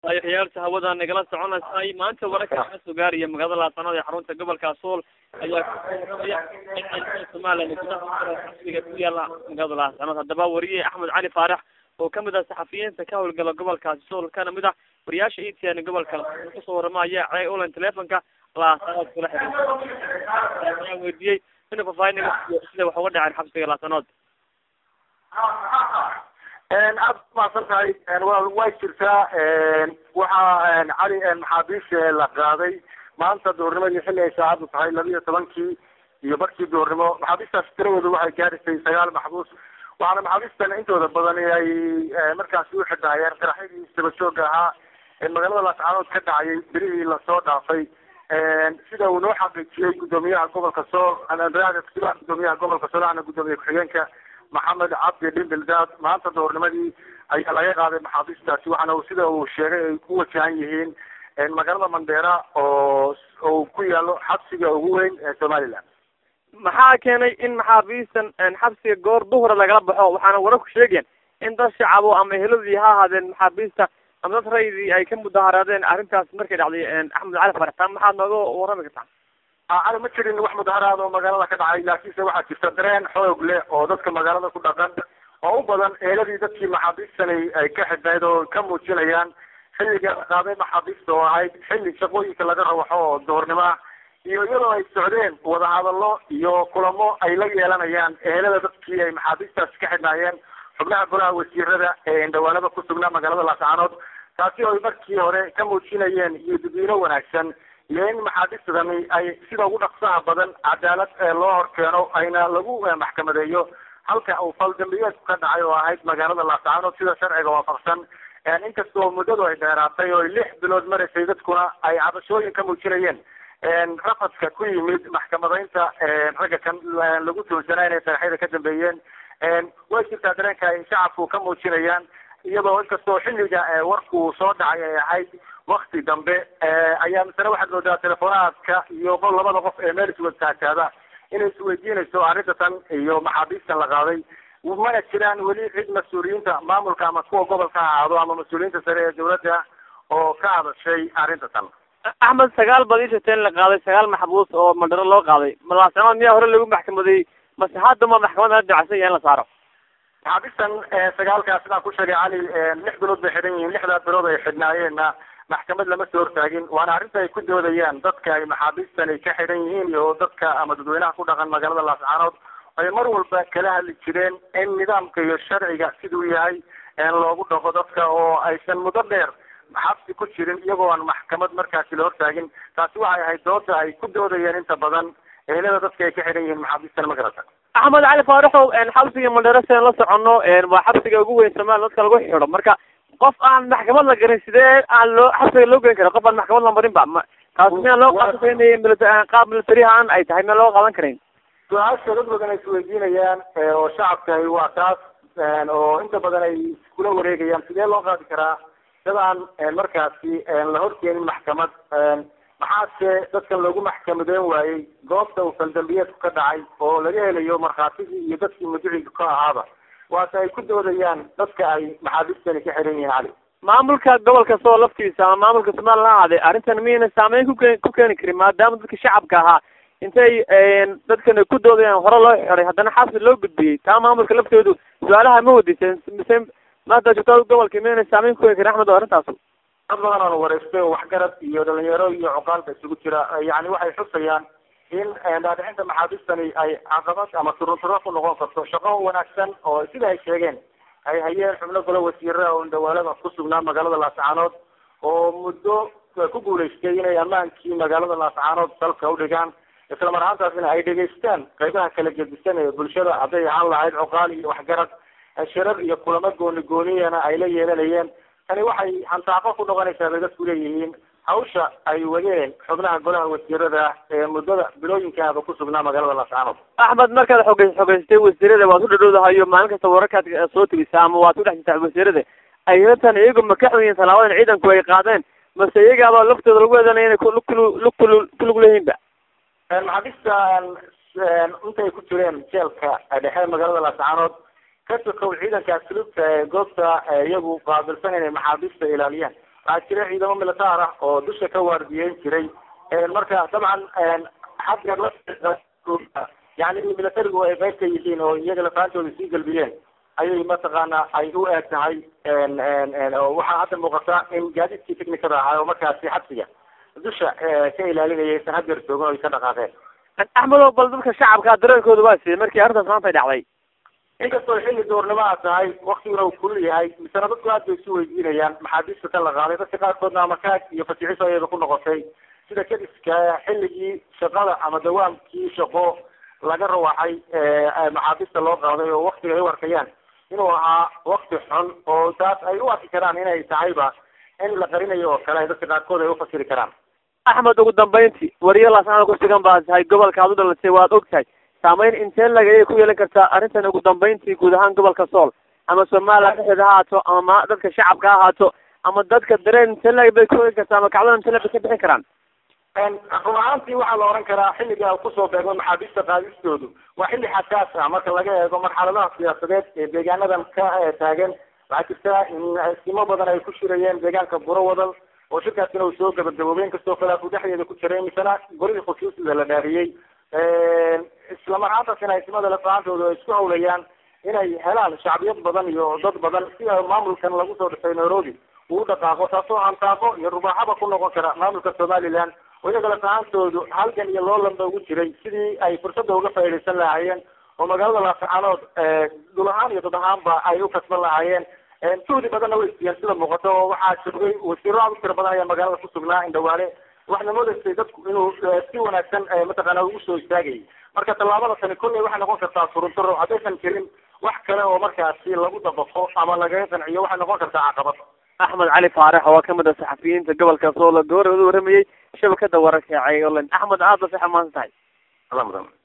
dayaxyaalta hawada nagala soconaysay maanta wararka laga soo gaaraya magaalada laasanood ee xarunta gobolka sool ayaa kusoorramaya in ciidamada somalilan gudaha xabsiga ku yaala magaalada laasanood haddaba wariye axmed cali faarax oo kamid ah saxafiyiinta ka howlgala gobolkaasi sool kana mid ah wariyaasha e t n gobolka kusoo waramaya cee ulan telefonka laasanood kula xiriir ayaan weydiiyey inuu faahfaahin sida wax uga dhaceen xabsiga laasanood aad umahadsan tahay way jirtaa waxaa cali maxaabiis la qaaday maanta duhurnimadii xilli ay saacadu tahay laba iyo tobankii iyo barkii duhurnimo maxaabiistaas tiradooda waxay gaadhisay sagaal maxbuus waxaana maxaabiistan intooda badan ay markaasi u xidhaayeen qaraxyadii isdabajooga ahaa ee magaalada laascaanood ka dhacayay berihii lasoo dhaafay sida uu noo xaqiijiyey gudoomiyaha gobolka sool gudoomiyaha gobolka sool ana gudoomiye ku-xigeenka maxamed cabdi dhimbildaad maanta duhurnimadii ayaa laga qaaday maxaabiistaasi waxaana uu sida uu sheegay ay ku wajahan yihiin magaalada mandheera oo uu ku yaalo xabsiga ugu weyn ee somaliland maxaa keenay in maxaabiistan xabsiga goor duhura lagala baxo waxaana wararku sheegayaan in dad shacabo ama eheladii ha ahaadeen maxaabiista ama dad raydii ay ka mudaharaadeen arrintaas markay dhacday axmed cali faraxtaan maxaad nooga warrami kartaa cali ma jirin wax mudaharaad oo magaalada ka dhacay laakiinse waxaa jirta dareen xoog leh oo dadka magaalada ku dhaqan oo u badan eeladii dadkii maxaabiistani ay ka xidhnayd oo ka muujinayaan xilliga la qaaday maxaabiista oo ahayd xilli shaqooyinka laga rawaxo oo duhurnimo ah iyo iyadoo ay socdeen wadahadallo iyo kulamo ay la yeelanayaan ehelada dadkii ay maxaabiistaasi ka xidhnaayeen xubnaha golaha wasiirada ee indhawaanada ku sugnaa magaalada laascaanood taasi oo ay markii hore ka muujinayeen iyo dadweyne wanaagsan iyo in maxaabiistadani ay sida ugu dhaqsaha badan cadaalad loo horkeeno ayna lagu maxkamadeeyo halka uu faldambiyeedku ka dhacay oo ahayd magaalada laascaanood sida sharciga waafaqsan inkastoo muddadu ay dheeraatay oo lix bilood maraysay dadkuna ay cabashooyin ka muujinayeen rafadka ku yimid maxkamadaynta ragga kan lagu tuunsanaa inay saraxyada ka dambeeyeen way jirtaa dareenka ay shacabku ka muujinayaan iyadoo inkastoo xilliga warku soo dhacay ay ahayd wakti dambe ayaa misale waxaad moodaa telefonaadka iyo labada qof ee meel iswadaataada inay isweydiinayso arrinta tan iyo maxaabiistan la qaaday mana jiraan weli cid mas-uuliyiinta maamulka ama kuwa gobolka ha ahaado ama mas-uuliyiinta sare ee dawladda oo ka hadashay arrinta tan axmed sagaal baad ii sheegtay in la qaaday sagaal maxbuus oo mandharo loo qaaday malaasanood miyaa hore lagu maxkamadeeyey mase haddama maxkamada dacsan yahay in la saaro maxaabiistan sagaalkaas sidaan ku sheegay cali lix bilood bay xidhan yihiin lixdaa bilood ay xidhnaayeenna maxkamad lama soo hortaagin waana arrinta ay ku doodayaan dadka ay maxaabiistan ay ka xidhan yihiin iyo dadka ama dadweynaha ku dhaqan magaalada laascaanood ay mar walba kala hadli jireen in nidaamka iyo sharciga siduu yahay loogu dhaqo dadka oo aysan muddo dheer xabsi ku jirin iyagoo aan maxkamad markaasi la hortaagin taasi waxay ahayd dooda ay ku doodayeen inta badan ehelada dadka ay ka xidhan yihiin maxaabiistan ma garata axmed cali faaraxow xabsiga mandheero sidaan la socono waa xabsiga ugu weyn somalia dadka lagu xidho marka qof aan maxkamad la garin sidee aan loo xabsiga loo geyn kara qof aan maxkamad la marin ba ma taasi miyaan loo qaadanayn qaab militarihaan ay tahay miyaan loo qaadan karayn su-aasha dad badan ay isweydiinayaan oo shacabkahi waa taas oo inta badan ay iskula wareegayaan sidee loo qaadi karaa dad aan markaasi la horkeenin maxkamad maxaase dadkan loogu maxkamadeyn waayey goobta uu faldambiyeedku ka dhacay oo laga helayo markhaatigii iyo dadkii muduciga ka ahaaba waase ay ku doodayaan dadka ay maxaabiistani ka xiran yihiin cali maamulka gobolka soo laftiisa ama maamulka somalilan ha ahaaday arrintan miyayna saameyn kuke ku keeni karin maadaama dadka shacabka ahaa intay dadkan ku doodayaan hore loo xiday haddana xabsi loo gudbiyey taa maamulka laftoodu su-aalaha ma wadiiseen mise maanta joogtada gobolka miyayna saameyn ku keeni karin axmed oo arrintaas dad badan oo wareystay oo waxgarad iyo dhalinyaro iyo cuqaalba isugu jira yani waxay xusayaan in dhaadhicinta maxaabiistani ay caqabad ama turunturo ku noqon karto shaqo wanaagsan oo sida ay sheegeen ay hayeen xubno golo wasiirada oo indhawaalada ku sugnaa magaalada laascaanood oo muddo ku guulaystay inay ammaankii magaalada laascaanood dalka udhigaan isla mar ahaantaasina ay dhegaystaan qaybaha kala gedisan ee bulshada hadday ahaan lahayd cuqaal iyo waxgarad shirar iyo kulamo gooni gooniyana ay la yeelanayeen tani waxay hantaaqo ku noqonaysaa bay dadku leeyihiin hawsha ay wadeen xubnaha golaha wasiirada ee muddada bilooyinkaaba ku sugnaa magaalada laascaanood axmed markaad xoge xogeystay wasiirada waad u dhadhowdahayo maalin kasta wararkaad soo tegisa ama waad ku dhex jirtaa wasiirada ayatan iyagu ma ka xun yihiin talaabadan ciidanku ay qaadeen mase iyagaaba laftooda lagu eedanaya inay kulug kulug leeyihiinba maxaabiista intay ku jireen jeelka dhexe magaalada laascaanood ka sokow ciidanka asluubta ee goobta iyagu qaabilsan inay maxaabiista ilaaliyaan waxaa jira ciidamo militaar ah oo dusha ka waardiyeyn jiray marka dabcan xagga la yani militarigu ay qayb ka yihiin oo iyaga lafaantooda sii galbiyeen ayay mataqaana ay u eeg tahay waxaa hadda muuqata in gaadiidkii technicada ahaa oo markaasi xabsiga dusha ka ilaalinayay aysan hadeer joogin o ay ka dhaqaaqeen axmedo bal dadka shacabka dareenkooda waa siiyey markii arrintaas maanta dhacday inkastoo xilli doornimo a tahay waktiguna uu kulul yahay misena dadku aad bay isu weydiinayaan maxaabiista ka la qaaday dadka qaarkoodna amakaag iyo fasixiso ayaba ku noqotay sida kadiska xilligii shaqada ama dawaamkii shaqo laga rawaxay maxaabiista loo qaaday oo waktiga ay u arkayaan inuu ahaa wakti xun oo taas ay u arki karaan inay tahayba in la qarinayo oo kale ay dadka qaarkood ay ufasiri karaan axmed ugu dambeyntii wariyalaasana ku sugan baa tahay gobolka aad u dhalatay waad og tahay saameyn intee lagayay ku yeelan kartaa arrintan ugu dambeyntii guud ahaan gobolka sool ama somaliland dhexdeeda ha ahaato ama dadka shacabka ha ahaato ama dadka dareen intee lag bay ku yeelan kartaa ama kacdada intee lag bay ka bixin karaan run ahaantii waxaa la oran karaa xilliga kusoo beegmo maxaabiista qaadistoodu waa xilli xasaas ah marka laga eego marxaladaha siyaasadeed ee deegaanadan ka taagan waxaa jirta in simo badan ay ku shirayeen deegaanka buro wadal oo shirkaasina uu soo gabagaboobay inkastoo khilaafu dhexdeeda ku jiray misena golihii khusuusida la dhaariyey isla marhaantaasina aysimada lafahaantooda ay isku hawlayaan inay helaan shacbiyad badan iyo dad badan sida maamulkan lagu soo dhisay nairobi uu dhaqaaqo taasoo hantaaqo iyo rubaaxaba ku noqon kara maamulka somaliland oo iyaga lafahaantoodu halgan iyo loolanba ugu jiray sidii ay fursadda uga faaidaysan lahaayeen oo magaalada laasaxanood dhul ahaan iyo dad ahaanba ay u kasban lahaayeen juhdi badanna way siiyeen sida muuqato oo waxaa joogay wasiiro aad u tira badan ayaa magaalada kusugnaa indhawaale waxna moodaysay dadku inuu si wanaagsan mataqaana ugu soo istaagayay marka tallaabada tani kolley waxay noqon kartaa suruntaro haddaysan jirin wax kale oo markaasi lagu dabaqo ama lagaga qanciyo waxay noqon kartaa caqabad axmed cali faarax oo kamid ah saxafiyiinta gobolka sool goor u waramayey shabakada wararka ee online axmed aad ba sax maanta tahay ala mudan